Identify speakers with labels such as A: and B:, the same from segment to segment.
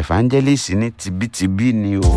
A: evangelist ní tibítibí ni o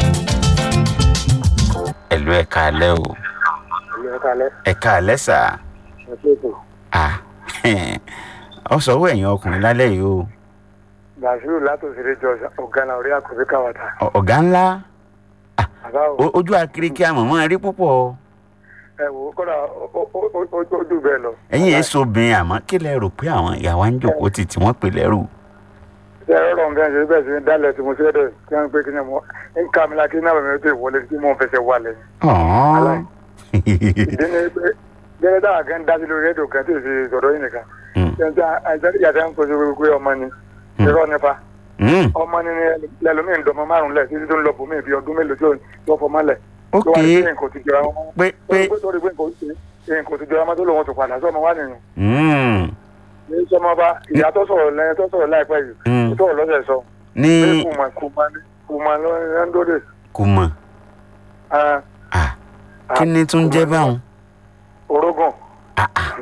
A: ẹ̀lú ẹ̀ka alẹ́ o ẹ̀ka alẹ́ sà ah ọ sọ owó ẹ̀yìn ọkùnrin lálẹ́ yìí o
B: bàṣírù látòsílẹ̀ jọ ọ̀gánà orí àkùnrin káwàtà.
A: Ọ- ọ̀gá ńlá
B: bàbá o
A: o- ojú akiriki àmọ̀mọ́ rí púpọ̀
B: ẹ wò ó kọ́dà ó- ó- ó- ó- ó- ó dùn bẹ́ẹ̀ lọ.
A: ẹ̀yìn èso obìnrin àmọ́ kí lẹ rò pé àwọn ìyàwó ń jòkó tì tí wọ́n pè lẹ́rù
B: ṣe ẹ̀rọ ọ̀rọ̀ bẹ́ẹ̀ ṣe bẹ́ẹ̀ ṣe ń dálẹ̀ tí mo ṣe dẹ̀ kí wọ́n pé kí ni mo ń ká mi la kí náà bẹ̀rẹ̀ tó ìwọlé tí mo fẹsẹ̀ wà lẹ̀.
A: ọ̀hún.
B: ìdí ni pé gẹ́gẹ́ dáhà kan dá sí lórí rédíò kan tí ì ṣe sọ̀rọ̀ yìí nìkan.
A: Mm.
B: ṣe yàtọ̀ ń pèsè pé ọmọ ni irọ́ nípa
A: Mm.
B: ọmọ ni lẹ́lómi ń dọmọ márùn-ún lẹ̀ títí tó ń lọ bùnmí bí ọdún mélòó tí ó fọmọ lẹ̀.
A: ok
B: tó wá ní pé nǹkan ti jọra wọn.
A: pé pé
B: torí pé nǹkan ti jọra wọn tó lòun tó padà sọ́mọ wá nìyẹn.
A: Mm.
B: ní sọmọba ìyá tó sọ̀rọ̀ lẹ́yìn tó sọ̀rọ̀ láìpẹ́ yìí
A: Mm.
B: tó sọ̀rọ̀ lọ́sẹ̀ sọ
A: ní
B: pé kùmà kùmà ní kùmà ló ń dóde.
A: kò mọ̀ ah kí ni tún jẹ́ báwọn.
B: orógùn
A: Ah, ah.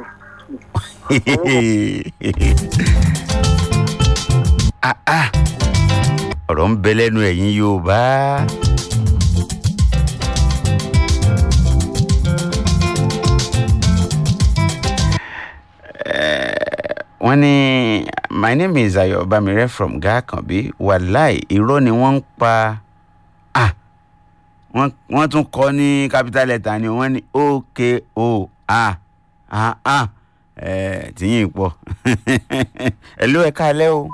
A: Ah, ah. ọ̀rọ̀ ń bẹ lẹ́nu ẹ̀yin yorùbá. Eh, wọ́n ní my name is ayo bamire from gakanbi wàláì irọ́ ni wọ́n ń pa ah wọ́n wọ́n tún kọ́ ní capital letter ni wọ́n ní oko a a a ẹ̀ tìyín pọ̀ ẹ̀ ló ẹ̀ka alẹ́ o.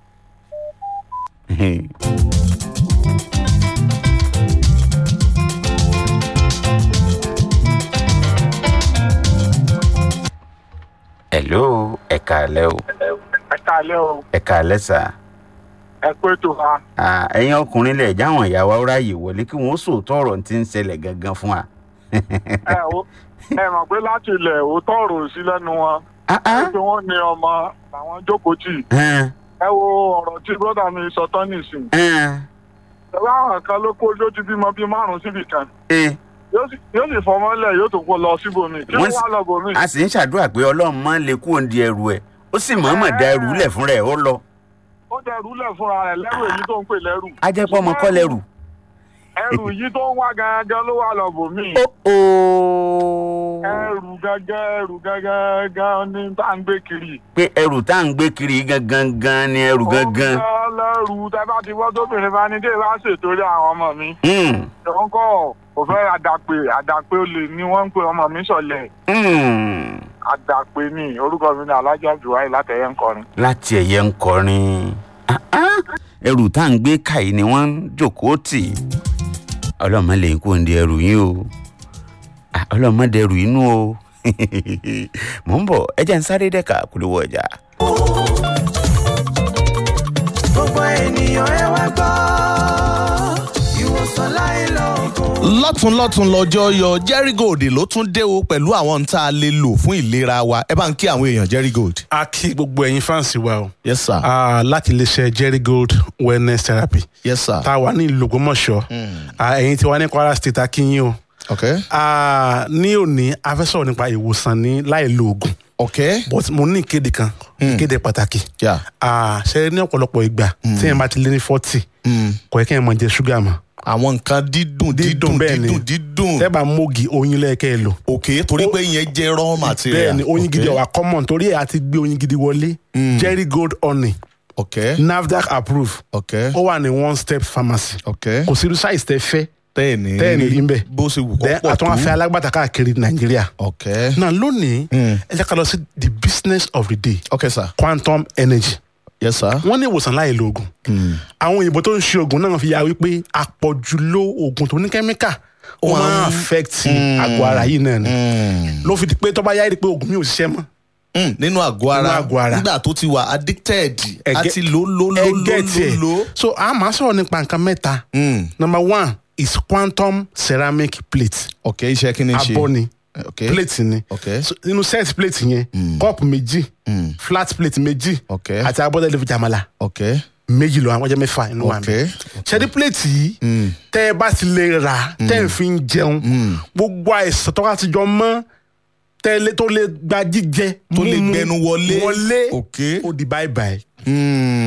A: hello ẹ̀ka alẹ́ o
B: ẹ káalẹ́ o
A: ẹ̀ka alẹ́ sà
B: ẹ pé tó wa
A: Ah, ẹ̀yin ọkùnrin lẹ̀ jáwọn ìyàwó ráàyè wọlé kí wọ́n sòótọ́ ọ̀rọ̀ tí ń ṣẹlẹ̀ gangan fún wa.
B: ẹ o ẹ mọ̀ pé láti ilẹ̀ òótọ́ ọ̀rọ̀ sí lẹ́nu wọn
A: Ah, ah.
B: pé wọ́n ní ọmọ làwọn jókòó tì
A: Ẹn,
B: ẹ wo ọ̀rọ̀ tí brọ́dà mi sọ tán nìsín
A: ẹn,
B: ẹ bá àwọn kan ló kó ló ti bímọ bíi márùn síbì kan
A: ẹ.
B: yóò sì yóò sì fọmọ́lẹ̀ yóò tó kó lọ síbòmí kí
A: Wọ́n
B: wọ́n
A: sì-
B: wá lọ bòmí.
A: a sì ń ṣàdúrà pé ọlọ́run máa ń lè kú òǹdí ẹrù ẹ̀ ó sì mọ̀ọ́mọ̀ da ẹrù lẹ̀ fúnra ẹ̀ ó lọ.
B: ó dẹrù lẹ̀ fúnra rẹ̀ lẹ́rù èyí tó ń pè lẹ́rù.
A: a jẹ́ pé ọmọ kọ́ lẹ́rù.
B: ẹrù yìí tó ń wá gangan ló wà lọ bòmí.
A: ó ó
B: ẹrù gangan ẹrù gangan gan ni tá à ń gbé kiri.
A: pé ẹrù tá à ń gbé kiri gangan gan ni ẹrù gangan.
B: ó ń lẹ́rù tẹ́ bá ti wọ́ tóbìnrin bá ní dé bá ṣètò rí àwọn ọmọ mi.
A: Hmm,
B: ìwọ́n kọ́ kò fẹ́ àdàpè àdàpè olè ni wọ́n ń pe ọmọ mi sọ̀lẹ̀
A: hmm.
B: àdàpè ni orúkọ mi ní alájà juwai látẹ̀yẹ ń kọrin.
A: láti ẹ̀yẹ ń kọrin Ah, ah. ẹrù tá à ń gbé kàyí ni wọ́n ń jòkóó tì ọlọ́mọ lè kú òǹdí ẹrù yín o Ah, ọlọ́mọ dẹrù inú o mò ń bọ̀ ẹ jẹ́ ń sáré dẹ́ka kúlówó ọjà.
C: gbogbo ènìyàn ẹ wá gbọ́ ìwòsàn láì lóògùn.
D: lọ́tún lọ́tún lọ́jọ́ yọ jerry gold ló tún dé o pẹ̀lú àwọn tá a lè lò fún ìlera wa ẹ bá ń kí àwọn èèyàn jerry gold.
E: a kí gbogbo ẹ̀yin fáǹsì wa o
D: yes sir
E: Ah, láti iléeṣẹ́ jerry gold wellness therapy
D: yes sir.
E: tá a wà ní ìlú Ògbómọ̀ṣọ́ Ah, ẹ̀yin tí wà ní Kwara state a kí yín o
D: ok
E: Ah, ní òní a fẹ́ sọ̀rọ̀ nípa ìwòsàn ní láì lo oògùn
D: ok
E: but mo ní ìkéde kan ìkéde pàtàkì
D: yeah.
E: Ah, ṣe ní ọ̀pọ̀lọpọ̀ ìgbà tí ẹ̀ bá ti lé ní forty
D: mm.
E: kò yẹ kí ẹ̀ máa jẹ ṣúgà mọ́
D: àwọn nǹkan dídùn dídùn
E: bẹ́ẹ̀ ni.
D: dídùn dídùn
E: tẹ́ bá mógi oyin lẹ́ẹ̀kẹ́ ẹ lò
D: ok torí pé ìyẹn jẹ́ raw material.
E: bẹ́ẹ̀ ni oyin gidi
D: Ok.
E: ọ̀wà common torí ẹ̀ àti gbé oyin gidi wọlé jerry gold honey
D: ok
E: nafdac approve
D: ok
E: ó wà ní one step pharmacy
D: ok
E: kò sí irú size tẹ fẹ́
D: tẹ́ẹ̀ ní
E: tẹ́ẹ̀ ní rí ń bẹ̀.
D: bó ṣe wù kó
E: then
D: pọ̀ tó
E: àtúnwá fẹ́ alágbàtà káàkiri nàìjíríà.
D: ok
E: náà lónìí
D: Mm.
E: ẹ jẹ́ ká lọ sí the business of the day
D: ok sir
E: quantum energy.
D: yes sir.
E: wọ́n ní ìwòsàn láì lo oògùn. àwọn òyìnbó tó ń ṣe oògùn náà fi ya wípé àpọ̀jù lo oògùn tó ní kẹ́míkà ó
D: Ó máa
E: máa
D: ń-
E: affect àgọ́ ara yìí náà ni.
D: Mm.
E: ló fi di pé tó bá yá rí i pé oògùn mi ò ṣiṣẹ́ mọ́.
D: Mm, nínú àgọ́ ara
E: Nínú àgọ́ ara.
D: nígbà tó ti wà addicted
E: Ẹgẹ́-
D: àti ló ló ló
E: ẹ
D: ló
E: get
D: ló
E: it.
D: ló.
E: so a máa sọ̀rọ̀ nípa nǹkan mẹ́ta.
D: Mm,
E: number one is quantum ceramic plate.
D: ok iṣẹ́ kí ni ṣe.
E: abọ́ ni
D: ok
E: plate ni.
D: ok
E: So, nínú set plate yẹn cup méjì
D: Mm.
E: flat plate méjì
D: ok
E: àti abọ́dẹ̀ lè fi jàmàlà
D: ok
E: méjì lọ àwọn ọjọ́ mẹ́fà inú wa
D: ok
E: mi. ṣẹ́dí plate yìí tẹ́ ẹ bá ti lè rà tẹ́ ẹ fi ń jẹun gbogbo àìsàn tó bá ti jọ mọ́ tẹ́lẹ̀ tó lè gba jíjẹ
D: tó lè
E: mímu,
D: gbẹnu wọlé.
E: wọlé
D: ok
E: ó di bye bye.
D: Mm,